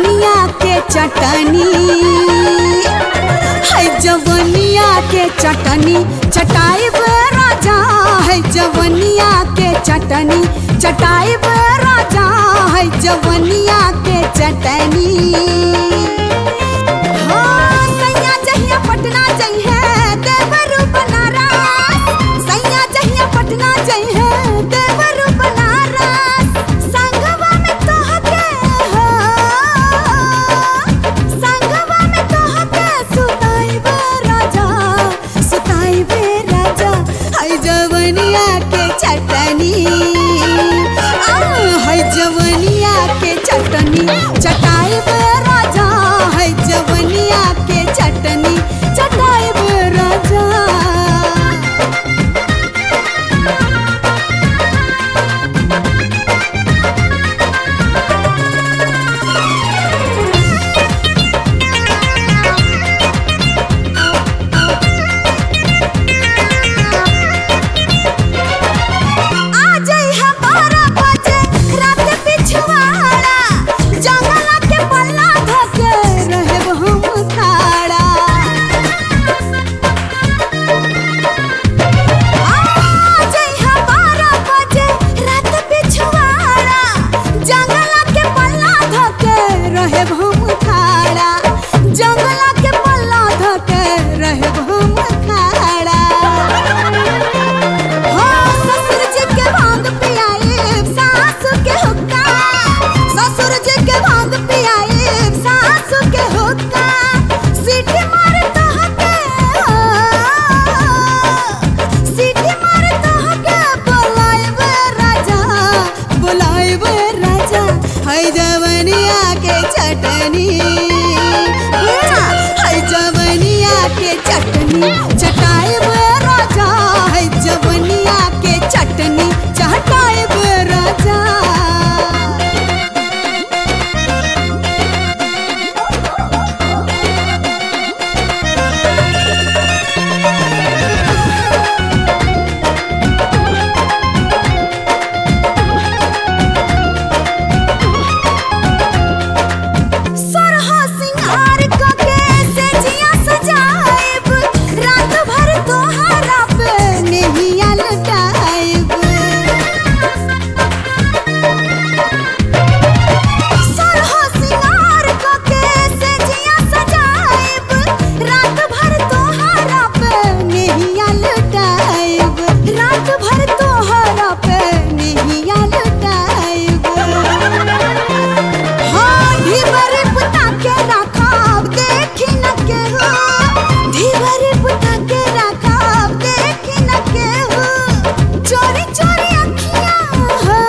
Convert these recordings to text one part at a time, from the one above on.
जवनिया के चटनी है जवनिया के चटनी चटाई राजा है जवनिया के चटनी चटाई राजा है जवनिया के चटनी हाँ, सैया जहिया पटना जइहे देवरू बनारस सैया जहिया पटना जइहे देवरू बनारस संगवा में तोहके हो संगवा में तोहके सुताइबे राजा सुताइबे राजा है जवनिया के चटनी आ है जवनिया के चटनी चटाइबे राजा है जवनिया के चटनी चटाइबे राजा आ जइहा बारह बजे रात पिछवाड़ा जंगला के पल्ला धके रहब हम खाड़ा आ जइहा बारह बजे रात पिछवाड़ा जंगला के पल्ला धके रहब हम खाड़ा जंगला के पल्ला धके रहब हम खाड़ा हो ससुर जी के भांग पियाए सास के हुक्का ससुर जी के भांग पियाए सास के हुक्का सीटी मार तोहके हो सीटी मार तोहके बोलाइबे राजा बोलाइबे राजा है जवनिया के चटनी है जवनिया के चटनी चटाइबे राजा है जवनिया के चटनी चटाइबे राजा सरहा सिंगार कके से जिया सजाइब रात भर तोहरा पे नेहिया लटाइब सरहा सिंगार कके से जिया सजाइब रात भर तोहरा पे नेहिया लटाइब रात भर तोहरा पे नेहिया लटाइब हाँ ढीबरी पुता के रखाब देखी न केहू ढीबरी पुता के रखाब देखी न केहू चोरी चोरी अखियाँ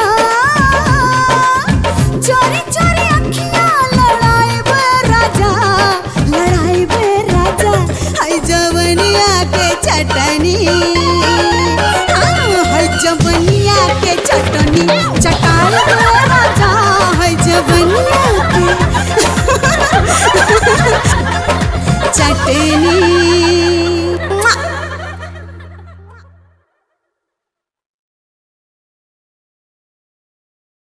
हाँ, चोरी चोरी अखियाँ लड़ाइबे राजा लड़ाइबे राजा है जवनिया के चटनी हाँ, है जवनिया के चटनी चटाइबे राजा है जवनिया के चटनी